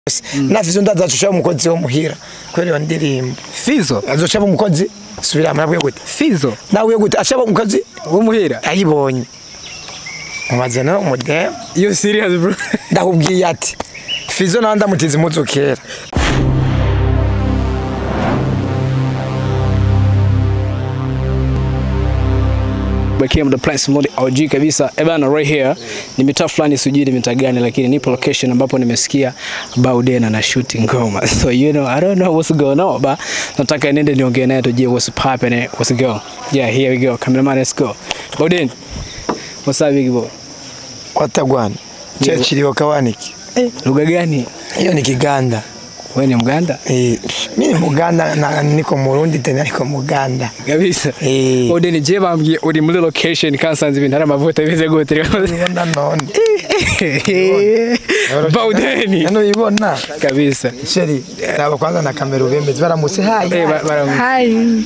nafizo ndazaca umukozi wo muhira kubera iyo ndirimbo Fizo azoca aba umukozi subira murabwiye gute Fizo nawe gute aca aba umukozi w'umuhira ayibonye mumaze no umudemu you serious bro ndakubwiye ati fizo nawe ndamutiza impuzu kera Bakia the place mode OG kabisa ebana right here ni mitaa fulani sijui ni mitaa gani lakini nipo location ambapo nimesikia Baudena na shooting ngoma so you know I don't know what's going on but nataka niende niongee naye tujue what's popping what's go yeah here we go cameraman let's go Bauden what's up big boy watagwana Yeah. chechiliwa kawaniki eh lugha gani hiyo ni kiganda wewe ni mganda Eh, mi ni muganda na niko murundi tena niko muganda kabisa Eh. Bauden je bambwiye uri muri location kansanze ibintu hari amavuta bize gute ubona none Baudeni hano ibona kabisa sheri raba kwanza na kamera ubemeze baramutse hayi eh ba- bara Hi.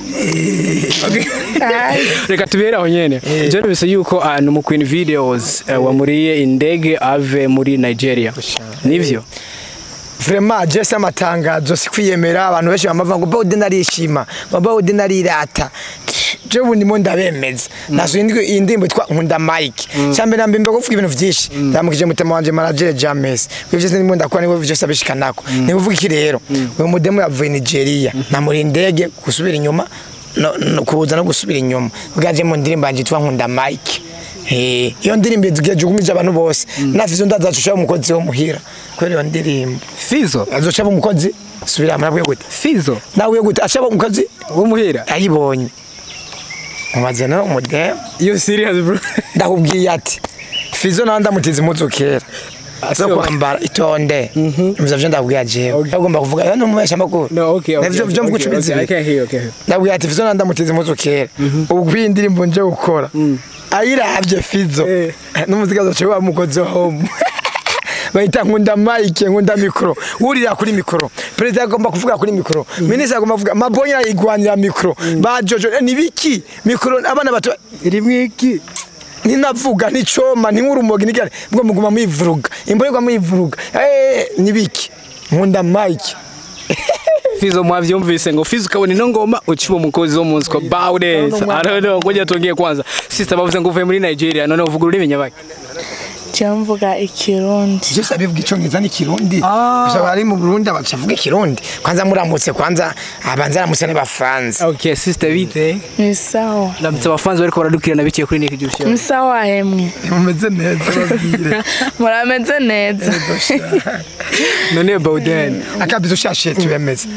reka tubere aho nyene je nubise yuko uh, no mu Queen Videos uh, wamuriye indege ave muri Nigeria nivyo vraiment je se amatangazo si kwiyemera abantu benshi bamavuga ngo bawude narishima ngo bawude narirata je ubu ndimo ndabemeza nasuye indwi- iyi ndirimbo yitwa nkunda mike cyambere nambe mbe kuvuga ibintu vyinshi ndamukije mutima wanje manager James kwivyo se ndimo ndakora niwe vyose abishikanako ni kuvuga iki rero uyu mudemu yavuye Nigeria namuri indege gusubira inyuma no, no, kuza no gusubira inyuma bwaje mu ndirimbo yanje yitwa nkunda mike Eh, iyo ndirimbo igiye jugumije abantu bose nafizo ndazaca umukozi wo muhira kubera iyo ndirimbo Fizo azoca aba umukozi subira murabwiye gute Fizo nawe gute aca aba umukozi w'umuhira ayibonye mumaze no umudemu you serious bro ndakubwiye ati fizo nawe ndamutiza impuzu kera zo Asio- kwambara itonde mvyo vyo ndakubwiye jewe agomba kuvuga yo numubesha makuru no okay okay navyo vyo mvuga okay, icumi okay, I zibiri can hear okay ndabwiye ati fizo nawe ndamutiza impuzu kera ubu kwiyi ndirimbo nje gukora ayiravye fizo Eh. n'umuziki azoca wa mukozi wa home bahita nkunda mike nkunda mikoro wurira kuri mikoro perezida agomba kuvuga kuri mikoro minisitiri agomba kuvuga mabonya yigwanira mikoro ba jojo eh, ni biki mikoro abana bato rimwe iki ninavuga nicoma ninkurumogi nigane bwo muguma muyivuruga imborerwa muyivuruga eh ni biki nkunda mike Fizo mwavyumvise ngo Fizo kabone ino ngoma uciba umukozi wo munsi kwa Bauden I don't know ngoja tuongee kwanza sister bavuze ngo uvuye muri Nigeria none uvuga ururimi nyabaki Jamvuga ikirundi. byose abivuga icyongereza n'ikirundi gusa bari mu burundi abacavuga ikirundi kwanza muramutse kwanza abanza aramutse n'abafaransa okay sister bite Ni sawa. ndamutse abafanzi bariko baradukirana biciye kuri Nick Juice Ni sawa hemwe. mumeze neza babwire Murameze neza. none Bauden akabizo ushashiye tubemeze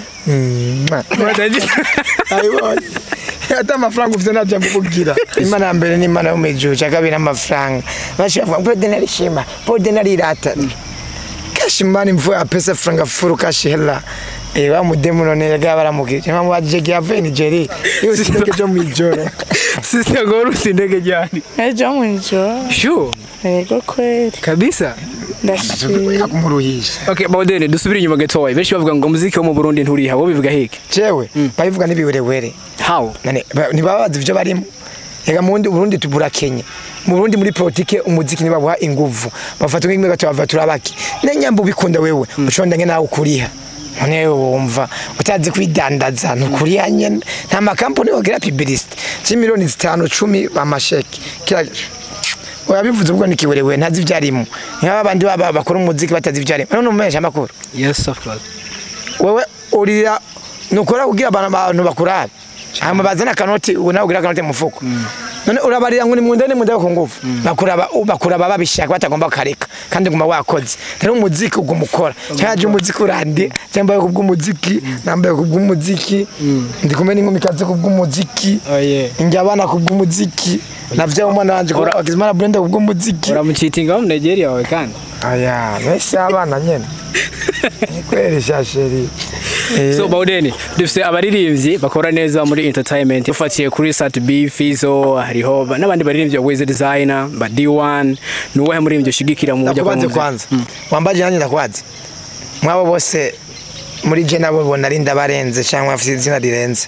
ayibonye ata amafaranga ufite ntajya mukubwira imana ya mbere ni imana yo mu ijuru cya kabiri amafaranga benshi bavuga ngo pode narishima pode narirata kashi mani mvua ya pesa franga furu kashi hela Eh, wa mudemu none yaga baramukije mama wajege yavuye Nigeria iyo sindeke cyo mu ijoro sister ngo urusi ndege jani Ejo mwijoro. sure Yego kweli. kabisa Ndashimye. yakumuruhisha okay Bauden dusubire inyuma gatoya benshi bavuga ngo muziki wo mu Burundi nturiha wo bivuga hiki jewe babivuga n'ibiwerewere how nane ba- ntibabazi ibyo barimo reka mu bundi Burundi tubura Kenya mu Burundi muri politike umuziki nibabuha inguvu bafata nk'imwe gato bava turabaki nenyamba ubikunda wewe ushonda nge nawe ukuriha none wumva utazi kwidandaza nukuriha nyene nta makampani wogira publicity c'imiliyoni zitanu cumi bamasheki kila oyabivuze ubwo nikiwerewe ntazi ivyarimo nk'aba bandi baba bakora umuziki batazi ivyarimo none umesha amakuru yes of course wewe urira nukora kugira abantu abantu bakurabe hama bazana akanoti ubu nawe ugira akanoti mu mufuko none urabarira ngo ni mu ndani mu ndani ku ngufu bakuraba bakuraba babishaka batagomba kareka kandi guma wakoze rero umuziki uguma ukora cyaje umuziki urande cyambaye kubw'umuziki nambaye kubw'umuziki ndi kumwe n'inkumi kaze kubw'umuziki oh yeah njya abana kubw'umuziki navyo umwana wanje Ura- akizimana Brenda kubw'umuziki uramucitinga wo mu Nigeria wawe kandi aya mbese abana nyene ni kweli shasheri Eh. so Bauden dufise abaririmbyi bakora neza muri entertainment ufatiye kuri Sat B Fizo hariho ba- n'abandi baririmbyi Wiz Designer ba D1 ni uwahe muririmbyi ushigikira mu buryo ndakubanze kwanza wambaje nanjye ndakwazi mwabo bose muri je nabo bona ari ndabarenze cyangwa afite izina rirenze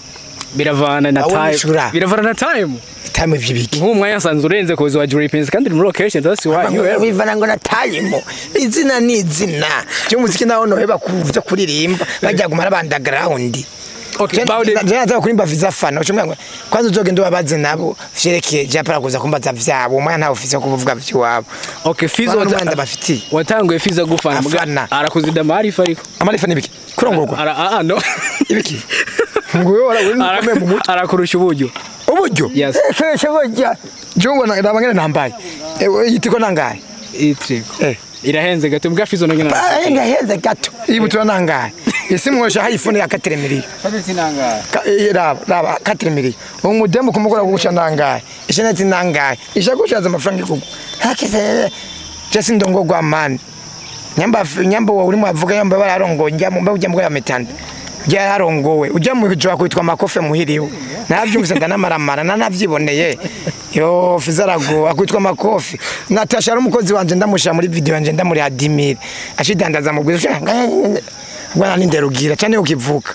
biravana na Aho time nishura. biravana na time time vy'ibiki nk'uwo mwanya nsanzwe urenze kuza wa Dripins kandi uri muri location that's why you have bivana ngo na time izina ni izina cy'umuziki naho noheba kuvuza kuririmba bajya gumara bandagrawundi okay Baude jana kurimba viza fana ucumwe ngo kwanza uzogenda ubabaze nabo vyerekeye japara kuza kumbaza vyabo umwana ntawe ufise kuvuga vy'iwabo okay Fizo Bana wata- Rwanda bafitiye. watanguye Fizo gufana muga Afana. arakuzida maarifa ariko amarifa nibiki kurongorwa ara ah ah, no ibiki ngo wewe wara uri Ara- mukomeye mu mutwe arakurusha uburyo uburyo Yes. keshe burya jongo na ndabangene nambaye ewe yitiko nangaye itriko eh irahenze gato mbwa Fizo nongena Ah, ngaheze gato ibutura nangaye isi mwosha hayifuni ya kateremiri Ka- eh, raba raba kateremiri umudemu kumugora guca nangaye isheneti nangaye ishagushaza amafaranga ikugu hakeze jesi ndongogwa mani nyamba nyamba wo urimo avuga yamba bararongoye njya mu ujya mu ya metande ujya yarongowe ujya mu jwa kwitwa makofe muhiriwe navyumvise ndanamaramara nanavyiboneye yo fizarago akwitwa makofi natasha ari umukozi wanje ndamusha muri video yanje ndamuri adimire ashidandaza mu bwiza bwana ninderugira cyane ukivuka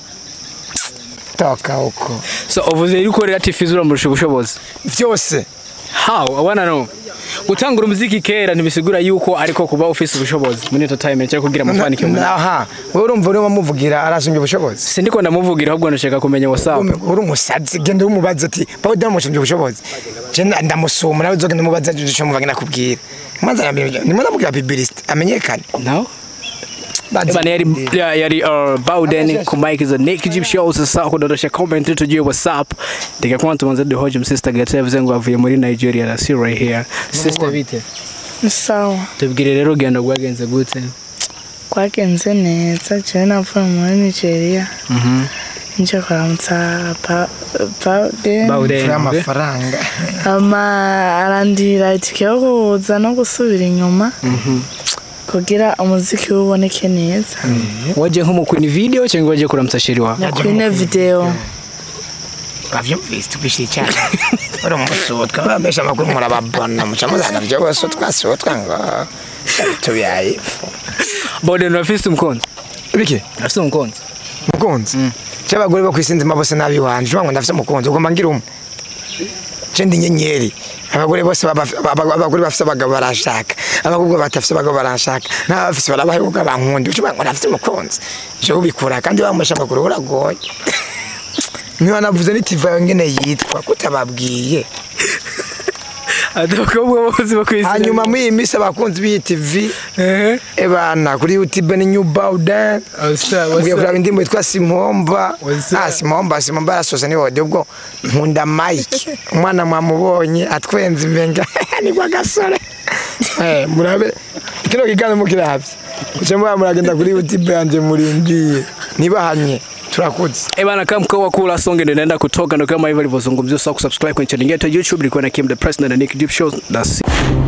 toka uko so uvuze yuko rero ati Fizo uramurusha ubushobozi vyose how i wanna know gutangura umuziki kera ntibisigura yuko ariko kuba ufise ubushobozi muri entertainment cyangwa kugira amafanikio mu aha wewe urumva urimo muvugira arasumbye ubushobozi sindiko ndamuvugira ahubwo ndashaka kumenya whatsapp uri umusazi genda umubaza ati pawe ndamushimye ubushobozi je nda- ndamusuma nawe uzogenda umubaza icyo muvuga nakubwira mwanza namenya nimwe namubwira bibilist amenyekane no Bazi- Bana yari ya- yari uh, Bowden ku mic za Nick Jeep Show sasa kudondosha comment tujue WhatsApp ndika kwa tumanze de hoje sister Gata yavuze ngo avuye muri Nigeria na see right here sister bite ni sawa tubwire rero ugenda rwagenze gute kwagenze neza jewe navuye muri nigeria nje kuramutsa Pa- Bawden Bowden Fura amafaranga ama arandira itike yo kuza no gusubira inyuma kugira umuziki we uboneke neza waje nk'umukwini video cyangwa waje kuramutsa sheri wawe nakwine video bavyumvise tubishira cyane uri umusutwa bamesha amakuru murababona muca muzana ryo bose twasutwa ngo tuyaye Bowden urafise umukunzi biki urafise umukunzi mukunzi cy'abagore bo kwisinzima bose nabi wanje ngo ndafise umukunzi ugomba ngira umwe je ndi nyenyeri abagore bose baba- aba- abagore bafise abagabo barashaka abakobwa batafise abagabo barashaka n'abafise barabaheruka bankundi ucuba ngo ndafise umukunzi je ubikura kandi bamesha amakuru uragoye niba navuze n'itiva yawe ngene yitwa kutababwiye abakobwa bose bakwisi hanyuma muri iyi minsi abakunzi b'iyi tv eh ebana kuri youtube ni new bowden Mbwiye kuraba indirimbo yitwa Simpomba. What's that? Ah, Simpomba, Simpomba arasoza ni wode ubwo nkunda Mike. Umwana mwamubonye atwenze imenga ni kwa gasore. Eh, murabe. Kino kigano mukiravye. Kuce mwa muragenda kuri YouTube yanje murindiye. Nibahanye. Turakuze. Eh bana kama mkoa kula songe ndio naenda kutoka ndio kama hivyo alivyozungumzia usahau kusubscribe kwenye channel yetu ya YouTube ilikuwa na Kim the President na Nick Deep Show that's it.